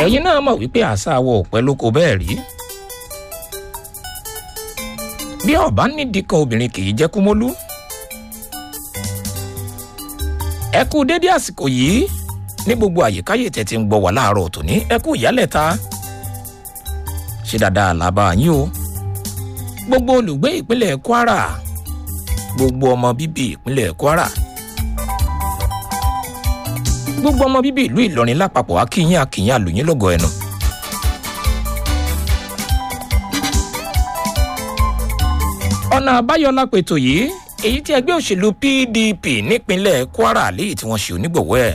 ẹ̀yin náà mọ̀ wípé àṣà wọ òpẹ́ ló kó bẹ́ẹ̀ rí bí ọba nídìí kan obìnrin kì í jẹ́ kúmólú ẹ kú dédé àsìkò yìí ní gbogbo àyíkáyè tẹ́ ti ń gbọ́ wà láàárọ̀ tòní ẹ kú ìyálẹ̀ta ṣe dáadáa làbá yín o gbogbo olùgbé ìpínlẹ̀ kwara gbogbo ọmọ bíbí ìpínlẹ̀ kwara gbogbo ọmọ bíbí ìlú ìlọrin lápapọ̀ akínyìn akínyìn àlùyìn lọ́gọ̀ ẹnu. ọ̀nà àbáyọ lápètò yìí èyí tí ẹgbẹ́ òṣèlú pdp nípínlẹ̀ kwara léyìí tí wọ́n ṣe onígbọ̀wọ́ ẹ̀.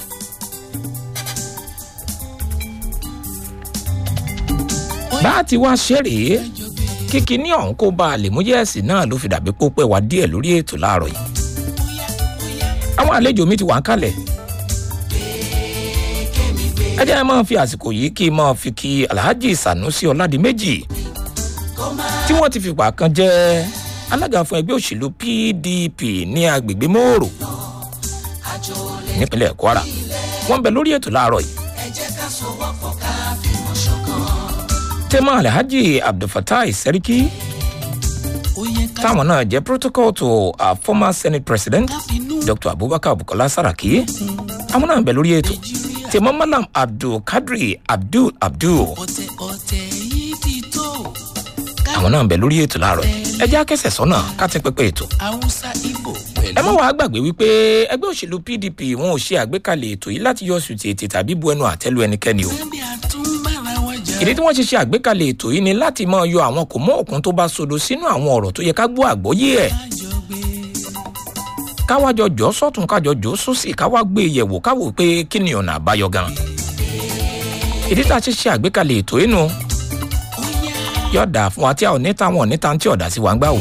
bá a ti wá ṣe rèé kíkí ní ọ̀hún kó bá a lè mú yẹ́ẹ̀sì náà ló fi dàbí pópẹ́ wá díẹ̀ lórí ètò láàárọ̀ yìí. àwọn àlejò mi ti wà ń kalẹ̀. ẹ jẹ́ ẹ máa fi àsìkò yìí kí n máa fi kí alhaji sanusi ọ̀làdìmẹ́jì tí wọ́n ti fìgbà kan jẹ́ alága fún ẹgbẹ́ òṣèlú pdp ní agbègbè mòrò nípínlẹ̀ kwara wọ́n bẹ lórí ètò láàárọ̀ yìí. tẹ́mọ̀ alhaji abdulfatai sẹ́ríkì táwọn náà jẹ́ protocol to our former senate president dr abubakar bukola saraki àwọn náà bẹ lórí ètò tẹ́mọ̀ malam abdulkadri abdul abdul àwọn náà ń bẹ lórí ètò láàárọ̀ ẹ jẹ́ akẹ́sẹ̀ sọ́nà ká ti pẹ́pẹ́ ètò. ẹ má wàá gbàgbé wípé ẹgbẹ́ òṣèlú pdp wọn ò ṣe àgbékalẹ̀ ètò yìí láti yọ sùn tètè tàbí bu ẹnu àtẹ́lu ẹnikẹ́ni o. ìdí tí wọ́n ṣe ṣe àgbékalẹ̀ ètò yìí ni láti máa yọ àwọn kò mọ́ òkun tó bá sodo sínú àwọn ọ̀rọ̀ tó yẹ ká gbọ́ àgbọ́yé ẹ̀. káwájọ jọ sọ́tún kájọ jọ sósì káwá gbé yẹ̀wò káwò pé kí ni ọ̀nà àbáyọ gan. ìdí tá a ṣe ṣe àgbékalẹ̀ ètò yìí nu yọ̀dà fún wa tí a ò ní táwọn ò ní tá tí ọ̀dà sí wa ń gbà wò.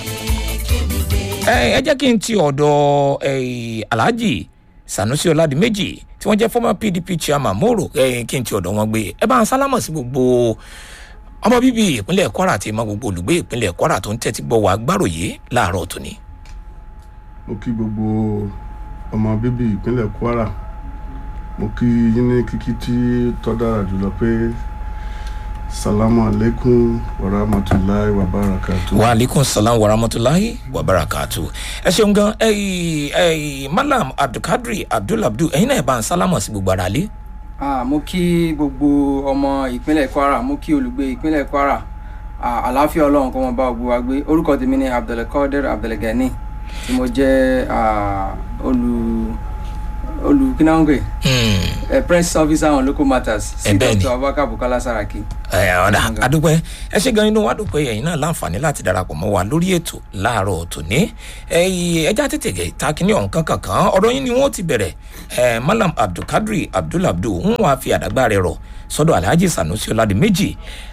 ẹ jẹ́ kí n ti ọ̀dọ̀ alhaji sanusi ọ̀làdìmẹ́jì tí wọ́n jẹ́ former pdp chairman moro kí n ti ọ̀dọ̀ wọn gbé ẹ bá ń sálámọ̀ sí gbogbo ọmọ bíbí ìpínlẹ̀ kwara àti ìmọ̀ gbogbo olùgbé ìpínlẹ̀ kwara tó ń tẹ́tí gbọ́ wa gbàròyé láàárọ̀ tòní. mo kí gbogbo ọmọ bíbí ìpínlẹ̀ kwara mo kí yín ní kíkí tí tọ́ dára jùlọ pé salamu alaikum warahmatulahi wabarakatu. wa alaikum salam warahmatulahi wabarakatu. ẹ ṣeun gan ẹyì ẹyì malam abdulkadri abdulabdul ẹyin náà ẹ bá ń sálámọ sí gbogbo ara lé. mo kí gbogbo ọmọ ìpínlẹ̀ kwara mo kí olùgbé ìpínlẹ̀ kwara àlàáfíà ọlọ́run kọ́ wọn bá gbogbo wa gbé orúkọ tèmi ni abdulkadir abdulgani tí mo jẹ́ olù olùkínáwó ẹ press officer on local matters sí dr abubakar bukola saraki. ẹ ọ̀dà adúpẹ́ ẹ ṣe gan inú wa dúpẹ́ ẹ̀yin náà láǹfààní láti darapọ̀ mọ́ wa lórí ètò láàárọ̀ tòní ẹja tètè gẹ̀ ta kínní ọ̀hún kankan kan ọ̀rọ̀ yín ni wọ́n ti bẹ̀rẹ̀ malam abdulkadri abdulabdul ń wá fi àdàgbà rẹ̀ rọ̀ sọ́dọ̀ alhaji sanusi ọ̀làdì méjì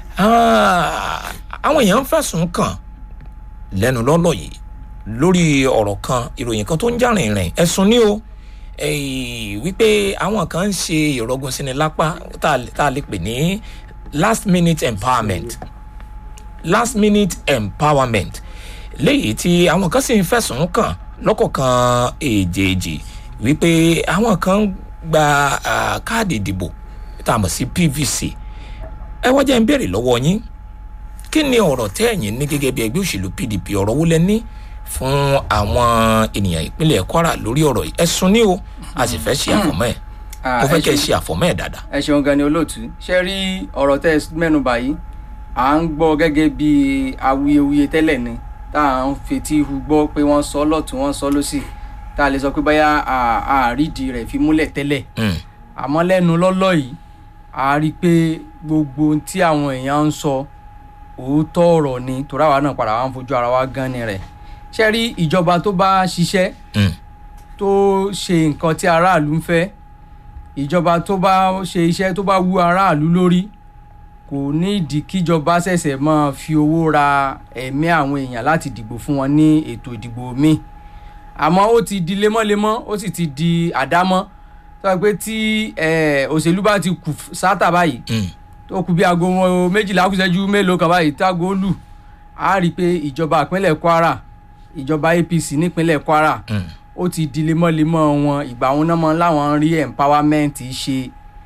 àwọn èèyàn ń fẹ̀sùn kàn lẹ́nu lọ́lọ́ yìí lórí ọ̀rọ̀ kan ìròyìn kan tó ń jà rìnrìn ẹ̀sùn ní o wípé àwọn kan ń ṣe ìrọ̀gùn sí ni lápá tá a lè pè ní last minute empowerment last minute empowerment léyìí tí àwọn kan sì ń fẹ̀sùn kàn lọ́kọ̀ọ̀kan èjèèjì wípé àwọn kan ń gba káàdì ìdìbò tá a mọ̀ sí pvc ẹ wá jẹ́ ń béèrè lọ́wọ́ yín kí ni ọ̀rọ̀ tẹ́ ẹ̀yìn ní gẹ́gẹ́ bí ẹgbẹ́ òṣèlú pdp ọ̀rọ̀ wo lẹ ní fún àwọn ènìyàn ìpínlẹ̀ kwara lórí ọ̀rọ̀ yìí ẹ̀sùn ní o a sì fẹ́ ṣe àfọ̀mọ́ ẹ̀ mo fẹ́ kẹ́ ẹ ṣe àfọ̀mọ́ ẹ̀ dáadáa. ẹ ṣeun gan ni olóòtú ṣe rí ọ̀rọ̀ tẹ́ ẹ mẹ́nu báyìí à ń gbọ́ gẹ́gẹ́ bí awuyewuye tẹ́lẹ̀ ni tá à ń fetí hu gbọ́ pé wọ́n sọ lọ́tún wọ́n sọ lọ́sì tá a lè sọ pé báyà àrídìí rẹ̀ fi múlẹ̀ tẹ́lẹ̀ àmọ́ lẹ́nu lọ́lọ́ yìí a rí i pé gbogbo tí àwọn èèyàn ń sọ òótọ́ ọ̀rọ̀ ni torí àwa náà padà wá ń fojú ara wa gan ni rẹ̀ ṣe rí ìjọba tó bá ṣiṣẹ́ tó ṣe nǹkan tí aráàlú ń fẹ́ ìjọba tó bá ṣe iṣẹ́ tó bá wú aráàlú lórí kò ní ìdí kíjọba ṣẹ̀ṣẹ̀ máa fi owó ra ẹ̀mí àwọn èèyàn láti dìbò fún wọn ní ètò ìdìbò míì àmọ́ ó ti di lemọ́lemọ́ ó sì ti di àdámọ́ tó yẹ pé tí òṣèlú bá ti kù sátà báyìí tó kù bí aago méjìlá kùsẹ́jú mélòó kan báyìí tágo lù á rí i pé ìjọba ìpínlẹ̀ kwara ìjọba apc nípínlẹ̀ kwara ó ti di lemọ́lemọ́ wọn ìgbà wọn náà mọ́ láwọn rí empowerment ṣe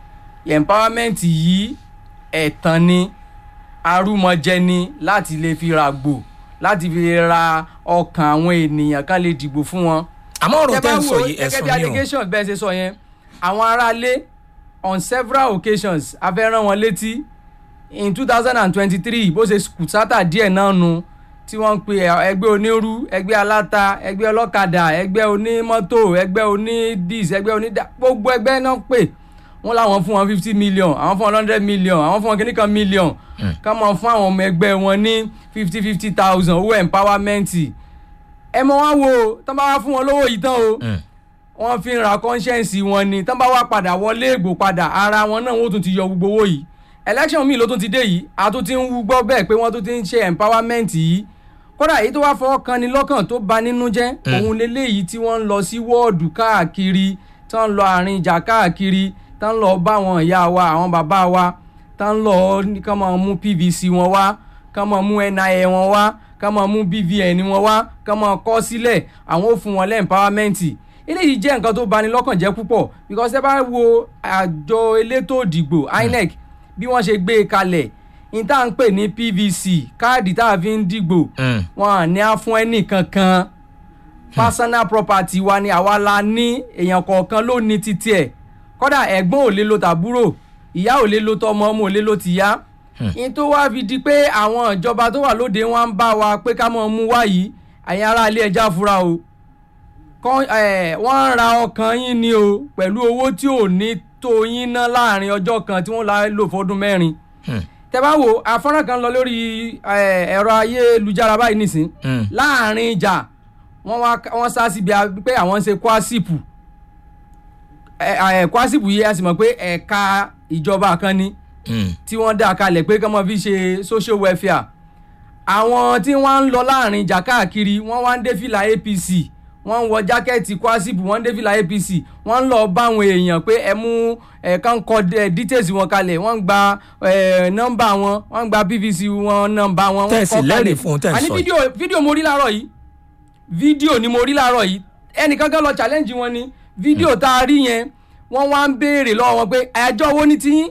empowerment yìí ẹ̀tàn ni arúmọjẹ ni láti lè fi ra gbò láti fi ra ọkàn àwọn ènìyàn kan lè dìbò fún wọn àmọ́ ọ̀rọ̀ tẹ́ tẹ́ bá ń sọ wò yìí gẹ́gẹ́ ẹ̀sùn bí ni o allegation bẹ́ẹ̀ ṣe sọ yẹn àwọn aráalé on several occasions a fẹ́ rán wọn létí in two thousand and twenty-three bó ṣe kùsátà díẹ̀ náà nu tí wọ́n ń pe ẹgbẹ́ onírú ẹgbẹ́ aláta ẹgbẹ́ ọlọ́kadà ẹgbẹ́ onímọ́tò ẹgbẹ́ onídìs ẹgbẹ́ onídà gbogbo ẹgbẹ́ náà pè wọ́n láwọn fún wọn fifty million àwọn fún wọn hundred million àwọn fún wọn kíní kan million ká mọ̀ fún àwọn ọmọ ẹgbẹ́ wọn ní fifty fifty thousand owó empowerment ẹ mọ wá wo tán bá wá fún wọn lówó yìí tán o Mm. wọ́n fi ń ra conscience wọn ni tán bá wá padà wọlé ègbò padà ara wọn náà wọ́n tún ti yọ gbogbo owó yìí election míì ló tún ti dé yìí a tún ti ń wú gbọ́ bẹ́ẹ̀ pé wọ́n tún ti ń ṣe empowerment yìí kódà èyí tó wá fọwọ́ kan ni lọ́kàn tó bà nínú jẹ́ òun leléyìí tí wọ́n ń lọ sí wọ́ọ̀dù káàkiri tán ń lọ àárín ìjà káàkiri tán ń lọ bá àwọn ìyá wa àwọn bàbá wa tán ń lọ ní kán máa mú pvc wọn wá kán máa mú nia wọn wá kán máa mú bvn wọn wá kán máa kọ́ sílẹ̀ àwọn ò fún wọn lẹ́ empowerment eléyìí jẹ́ nǹkan tó bani lọ́kàn jẹ́ púpọ̀ because ẹ bá wo àjọ elétò òdìgbò inec bí wọ́n ṣe gbé e kalẹ̀ ní tá à ń pè ní pvc káàdì tá a fi ń dìgbò Mm. wọn à ní á fún ẹnì kankan personal property wa ni àwa la ní èèyàn kọ̀ọ̀kan ló ní títí ẹ̀ kódà ẹ̀gbọ́n ò lè lo tàbúrò ìyá ò lè lo tọmọ ọmọ ò lè lo tìyá ní tó wá fi di pé àwọn ìjọba tó wà lóde wọn ń bá wa pé ká mọ̀ mú wá yìí àyìn ará ilé ẹja fura o kọ́ ẹ̀ wọ́n ń ra ọkàn yín ni o pẹ̀lú owó tí ò ní tó yín ná láàrin ọjọ́ kan tí wọ́n la lò fọdún mẹ́rin Hmm. tẹ bá wo afọ́nrán kan lọ lórí ẹ̀, ẹ̀rọ ayélujára báyìí nìsín Mm. láàrin ìjà wọ́n wá wọ́n sá síbi a- pé àwọn ń ṣe kwásìpù ẹ̀, ẹ̀, kwásìpù yìí a sì mọ̀ pé ẹ̀ka ìjọba kan ni Mm. tí wọ́n dá kalẹ̀ pé kí wọ́n fi ṣe social welfare àwọn tí wọ́n ń lọ láàrin ìjà káàkiri wọ́n wá ń dé fìlà apc wọ́n ń wọ jákẹ́ẹ̀tì kwásìpù wọ́n ń dé fìlà apc wọ́n ń lọ bá àwọn èèyàn pé ẹ mú ẹ kàn kọ ẹ details wọn kalẹ̀ wọ́n ń gba ẹ nọ́mbà wọn wọ́n ń gba pvc wọn nọ́mbà wọn wọ́n Tẹ́ ẹ kọ sì kalẹ̀ lẹ́rìí fún un, tẹ́ ẹ àní sọ yìí. fídíò fídíò mo rí láàárọ̀ yìí fídíò ni mo rí láàárọ̀ yìí ẹnìkan kan lọ challenge wọn ni fídíò tá a rí yẹn wọ́n wá ń béèrè lọ́wọ́ wọn pé ẹjọ́ wo ni tiyín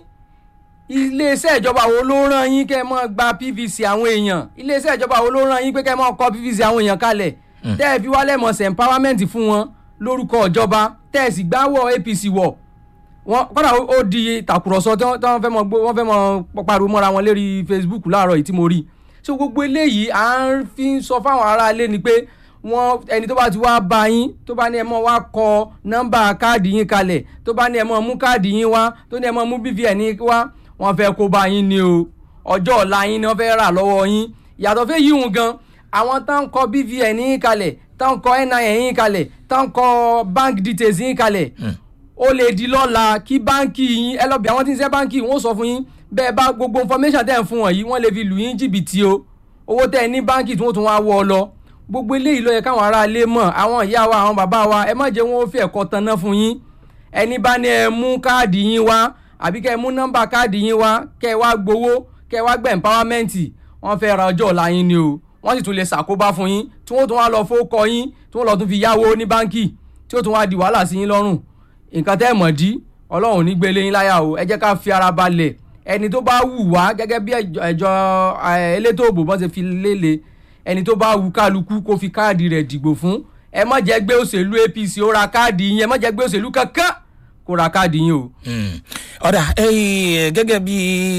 iléeṣẹ́ ìjọba wo ló rán yín kẹ́ ẹ mọ́ gba pvc àwọn èèyàn iléeṣẹ́ ìjọba wo ló rán yín pé kẹ́ ẹ mọ́ kọ́ pvc àwọn èèyàn kalẹ̀ tẹ́ ẹ fi wálẹ̀ mọ̀ sí empowerment fún wọn lórúkọ ìjọba tẹ́ ẹ sì gbáwọ̀ apc wọ̀ wọ́n kọ́dà ó- ó di tàkùrọ̀sọ tí wọ́n tí wọ́n fẹ́ mọ gbó wọ́n fẹ́ mọ pariwo mọ́ra wọn lérí facebook láàárọ̀ yìí tí mo rí so gbogbo eléyìí à ń fi ń sọ fáwọn aráalé ni pé wọ́n ẹni tó bá ti wá bá yín tó bá ní ẹ mọ́ wá kọ nọ́mbà káàdì yín kalẹ̀ tó bá ní ẹ mọ́ mú káàdì yín wá tó ní ẹ mọ́ mú bvn yín wá wọ́n fẹ́ kó bá yín ni o ọjọ́ ọ̀la yín ni wọ́n fẹ́ rà lọ́wọ́ yín yàtọ̀ fẹ́ yíhun gan àwọn tó ń kọ bvn yín kalẹ̀ tó ń kọ nin yín kalẹ̀ tó ń kọ bank details yín kalẹ̀ ó lè di lọ́la kí báńkì yín ẹ lọ bí àwọn tí ń ṣe báńkì wọ́n sọ fún yín bẹ́ẹ̀ bá gbogbo information tẹ̀ ń fún wọn yìí wọ́n lè fi lù yín jìbìtì o owó tẹ̀ ní báńkì tí wọ́n tún wá wọ́ ọ lọ gbogbo eléyìí ló yẹ káwọn aráalé mọ̀ àwọn ìyá wa àwọn bàbá wa ẹ má jẹ́ wọn ó fi ẹ̀kọ́ tanná fún yín ẹni bá ní ẹ mú káàdì yín wá àbí kẹ́ ẹ mú nọ́mbà káàdì yín wá kẹ́ ẹ wá gbowó kẹ́ ẹ wá gbẹ̀ empowerment wọ́n fẹ́ ra ọjọ́ ọ̀la yín ni o wọ́n sì tún lè ṣàkóbá fún yín tí wọ́n tún wá lọ fowókọ yín tí wọ́n lọ tún fi yáwó ní báńkì tí ó tún wá di wàhálà sí yín lọ́rùn nǹkan tẹ́ ẹ̀ mọ̀ dí ọlọ́run ò ní gbélé yín láyà o ẹ jẹ́ ká fi ara balẹ̀ ẹni tó bá wù wá gẹ́gẹ́ bí ẹjọ́ ẹjọ́, eh, elétò òbò bọ́n ṣe fi léle ẹni tó bá wù kálukú kó fi káàdì rẹ̀ dìgbò fún ẹ má jẹ́ gbé òṣèlú apc ó ra káàdì yín ẹ má jẹ́ gbé òṣèlú kankan kó ra káàdì yín o. Mm. ọ̀dà eh, gẹ́gẹ́ bí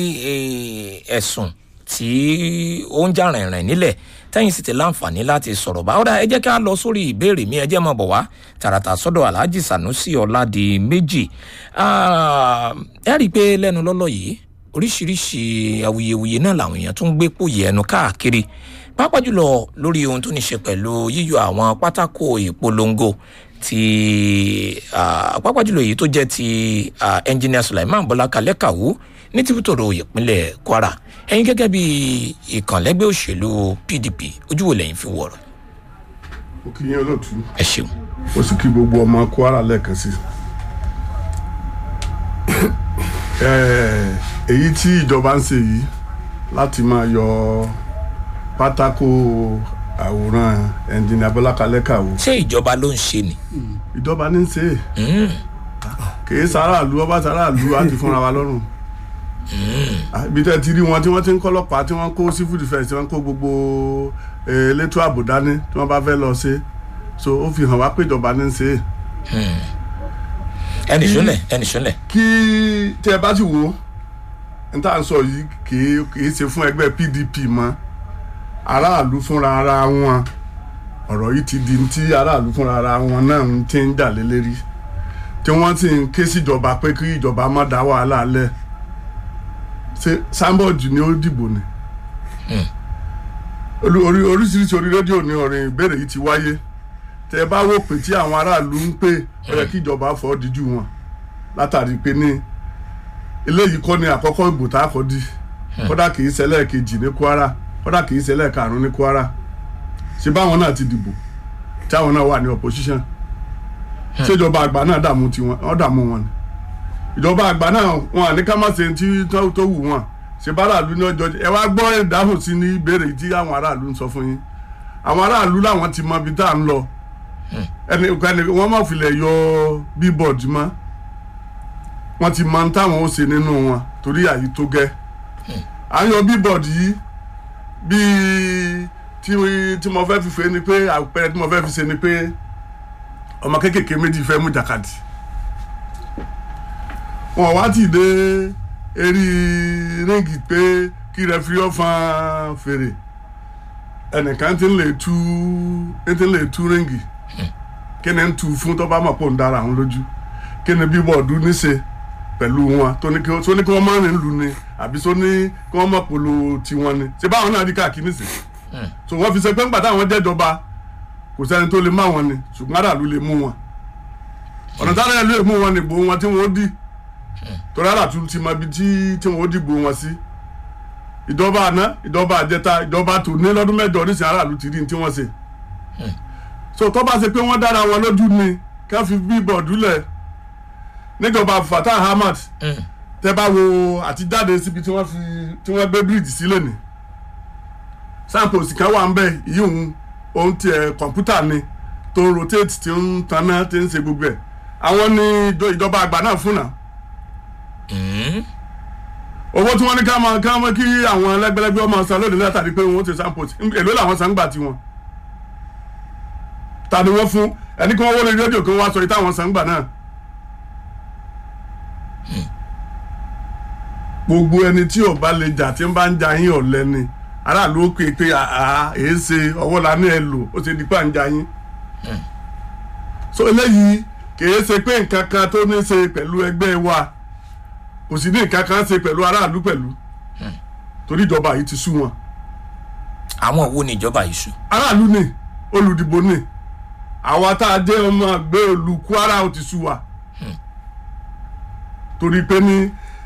eh, ẹ̀sùn tí ó ń jà rìnrìn nílẹ̀ tẹ́yìn sì ti láǹfààní láti sọ̀rọ̀ bá ọ̀dà ẹ jẹ́ ká lọ sórí ìbéèrè mi ẹ jẹ́ máa bọ̀ wá tààràtà sọ́dọ̀ alhaji sanusi ọ̀làdì méjì Ah, ẹ rí i pé lẹ́nu lọ́lọ́ yìí oríṣiríṣi awuyewuye náà làwọn èèyàn tún ń gbé pòyì ẹnu káàkiri pàápàá jùlọ lórí ohun tó ní ṣe pẹ̀lú yíyọ àwọn pátákó ìpolongo ti ah, pàápàá jùlọ èyí tó jẹ́ ti ah, engineer Sulaiman Bọ́lá Kalẹ́ Kàwú ní tìbútòrò ìpínlẹ̀ Kwara ẹ̀yin gẹ́gẹ́ bí ìkànlẹ́gbẹ́ òṣèlú PDP ojú wo lẹ́yìn fi wọ̀rọ̀ mo kí yín olóòtú ẹ ṣeun. mo sì kí gbogbo ọmọ Kwara lẹ́ẹ̀kan sí Eh, èyí tí ìjọba ń ṣe yìí láti máa yọ pátákó àwòrán ẹnjìnìà Bọ́lá Kalẹ́ Kàwú ṣé ìjọba ló ń ṣe ni. ìjọba ní í ṣe é Mm. kìí sàràlú ọba sàràlú á ti fúnra wa lọ́rùn ibi tẹ́ ti rí wọn tí wọ́n ti ń kọ́ ọlọ́pàá tí wọ́n kó civil defence tí wọ́n kó gbogbo eh, elétò ààbò dání tí wọ́n bá fẹ́ lọ ṣe so ó fi hàn wá pé ìjọba ní í ṣe é ẹnì sọlẹ ẹnì sọlẹ kí tí ẹ bá sì wo n tá à ń sọ yìí kìí kìí ṣe fún ẹgbẹ́ PDP mọ́ aráàlú fúnra ara wọn ọ̀rọ̀ yìí ti di ti aráàlú fúnra ara wọn náà ń ti ń jà lélẹ́rí tí wọ́n sì ń ké síjọba pé kí ìjọba má dá wàhálà lẹ̀ ṣe sáńbọ̀dù ni ó dìbò ni Olú- orí oríṣiríṣi orí rédíò ni ọ̀rìn ìbéèrè yìí ti wáyé tẹ ẹ bá wò pé tí àwọn aráàlú ń pè ó yẹ kí ìjọba fọ́ díjú wọn látàrí pé ní eléyìí kọ́ ni àkọ́kọ́ ìbò tá a kọ́ di kódà kì í ṣẹlẹ̀ kejì ní Kwara kódà kì í ṣẹlẹ̀ karùn-ún ní Kwara ṣe báwọn náà ti dìbò tí àwọn náà wà ní opposition ṣèjọba àgbà náà dààmú tiwọn wọn dààmú wọn ni ìjọba àgbà náà wọn àní ká má ṣe tí tó tó wù wọn ṣe bá aráàlú ní ọjọ́ ẹ wá gbọ́ ìdáhùn sí ní ìbéèrè tí àwọn aráàlú ń sọ fún yín àwọn aráàlú làwọn ti mọ ibi tá à ń lọ ẹni ẹni wọn má filẹ̀ yọ billboard mọ́ wọ́n ti mọ táwọn ó ṣe nínú wọn torí àyí tó gẹ́ à ń yọ billboard yìí bíi tí tí mo fẹ́ fi fẹ́ ni pé àpẹẹrẹ tí mo fẹ́ fi ṣe ni pé ọmọ kéékèèké méjì fẹ́ mú jàkadì wọn wá ti dé eré ríngì pé kí rẹfiri ọ̀fàn fèrè ẹnìkan ti ń lè tú ti ń lè tú ríngì kí ni ń tu fún tó bá mọ̀ pò ń dára àwọn lójú kí ni bíbọ̀dù níṣe pẹ̀lú wọn tó ní kí tó ní kí wọ́n máa rìn lù ni àbí tó ní kí wọ́n mọ̀ polo tiwọn ni ṣé báwọn náà rí káàkiri níṣe so wọ́n fi ṣe pé ńgbà táwọn jẹ́jọba kò sẹ́ni tó lè má wọn ni ṣùgbọ́n aráàlú lè mú wọn ọ̀nà táwọn ẹ̀lú lè mú wọn nìbò wọn tí wọ́n dì torí aráàlú ti mọ ibi tí tí wọ́n dìbò wọn sí ìjọba àná ìjọba àjẹta ìjọba tó ní lọ́dún mẹ́jọ oníṣẹ́ aráàlú ti rí ní tí wọ́n ṣe so tó bá ṣe pé wọ́n dára wọn lójú ni ká fi bíbọ̀dù lẹ̀ níjọba Fatah Ahmad tẹ bá wo àtijáde síbi tí wọ́n fi tí wọ́n gbé bíríìjì sílẹ̀ ni samples kan wà ń bẹ yìí òun òun tiẹ̀ kọ̀ǹpútà ni tó ń rotate tí ń taná tí ń ṣe gbogbo ẹ̀ àwọn ní ìjọ- ìjọba àgbà náà fún náà owó tí wọ́n ní ká máa ká máa kí àwọn ẹlẹ́gbẹ́lẹ́gbẹ́ ọmọ san lónìí látàrí pé wọ́n ti samples èló làwọn san gbà tiwọn ta ni wọ́n fún ẹni kí wọ́n wọlé rédíò kí wọ́n wá sọ yìí táwọn san gbà náà. gbogbo ẹni tí ò bá lè jà tí ń bá ń jà yín ọ̀lẹ ni aráàlú ó pè é pé àá èé ṣe ọwọ́ la ní ẹ lò ó ṣe di pa ń jà yín. so eléyìí kìí ṣe pé nǹkan kan tó ní ṣe pẹ̀lú ẹgbẹ́ wa kò sì ní nǹkan kan ṣe pẹ̀lú aráàlú pẹ̀lú torí ìjọba yìí ti sú wọn. àwọn wo ni ìjọba yìí sùn aráàlú ni olùdìbò ni àwa tá a jẹ́ ọmọ àgbẹ̀ olú Kwara ó ti sú wa torí pé ní